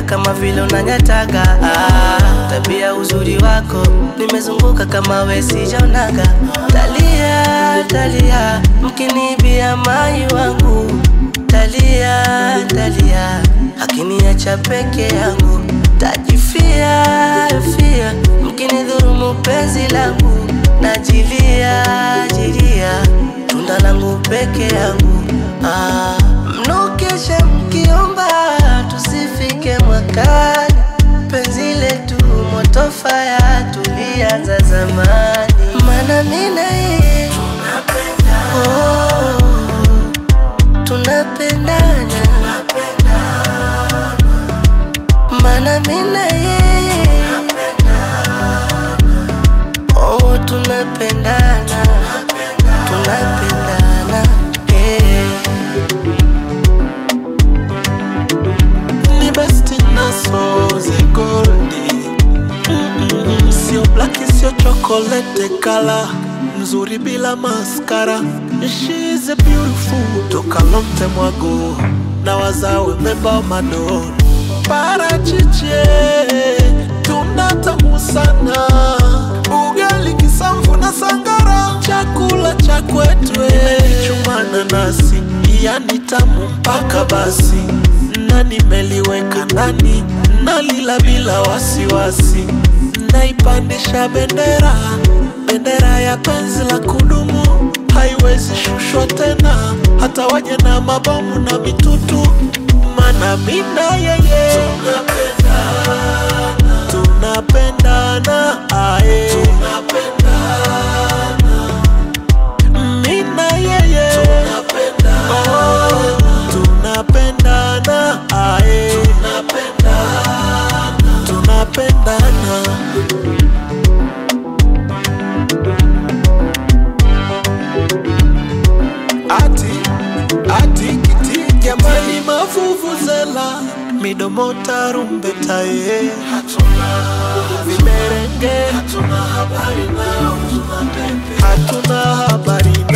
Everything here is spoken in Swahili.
kama vile unanyataga ah, tabia uzuri wako nimezunguka kama we sijaonaga talia talia mkinibia mai wangu talia talia akiniacha peke yangu tajifia fia mkinidhurumu penzi langu najilia jilia tunda langu peke yangu ah, mnukeshe mkiomba tusifike mwakani penzi letu moto faya tulianza zamani mana mina yeye oh, tunapendana mana mina yeye oh, tunapendana tunapendana yeah. ni besti naso zigoldi Mm-mm. sio blaki sio chokolete kala mzuri bila maskara She's a beautiful toka lomte mwago na wazawe meba madon parachiche tunatamu sana ugali kisamvu na sangara chakula cha kwetwe chumana nasi yani tamu mpaka basi na nimeliweka ndani nalila bila wasiwasi naipandisha bendera bendera ya penzi la kudumu haiwezi shushwa tena hata waje na mabomu na mitutu mana mina yeye tunapendana ae mina yeye Oh, tunapendana ae tunapendana ati ati kiti jamani mavuvuzela midomo tarumbeta ye vimerenge hatuna habari nao hatuna habari